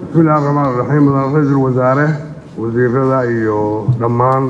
bismillahi raxmaan raxiim mudan ra-iisul wasaare wasiirada iyo dhammaan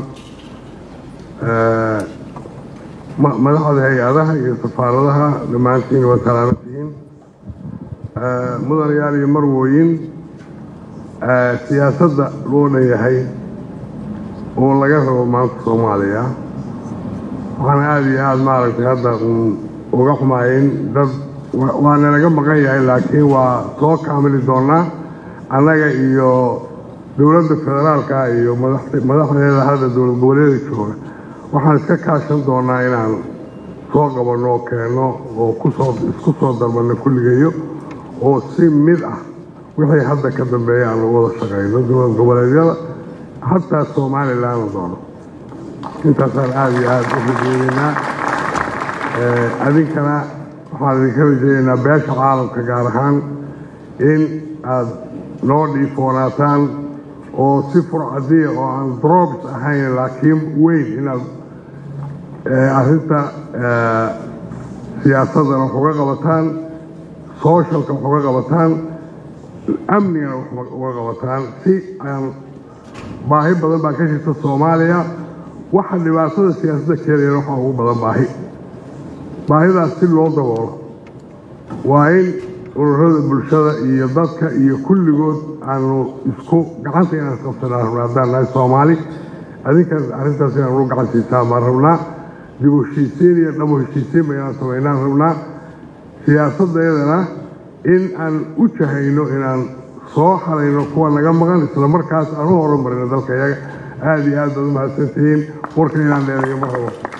madaxda hay-adaha iyo safaaradaha dhammaantiin waa salaamantihiin mudanayaal iyo marwooyin siyaasadda loo dhanyahay oo laga rabo maanta soomaaliya waxaan aada iyo aada maaragtay hadda uga xumaayeen dad waa nalaga maqan yahay laakiin waa soo kaamili doonaa annaga iyo dowladda federaalka iyo madaxdeeda hadda dowlad goboleeda jooga waxaan iska kaashan doonaa inaan soo qabanno oo keenno oo kusoo isku soo darbanno kulligeeyo oo si mid ah wixii hadda ka dambeeya aan lagu wada shaqayno dowlad goboleedyada hataa somalilan doono intaasaan aada iyo aada u rajeyneynaa adinkana waxaan idinka rajeyneynaa beesha caalamka gaar ahaan in aada noo dhiifoonaataan oo si furcadiya oo aan drogs ahayn laakiin weyn inaad arrinta siyaasadana wax uga qabataan socialka wax uga qabataan amnigana wax uga qabataan si aan baahi badan baa ka jirta soomaaliya waxa dhibaatada siyaasadda keenayana waxaa ugu badan baahi baahidaas si loo daboolo waa in ururada bulshada iyo dadka iyo kulligood aanu isku gacanta inaan isqabsanaa rabnaa haddaan nahay soomaali adinkaas arrintaas inaan ugu gacan siisaa baan rabnaa dib u heshiisiin iyo dhabo heshiisiin ba inaan samaynaan rabnaa siyaasaddeedana in aan u jahayno inaan soo xalayno kuwa naga maqan isla markaas aan u horumarino dalka iyaga aada iyo aad baad u mahadsantihiin warka inaan dheereeyo ma rabo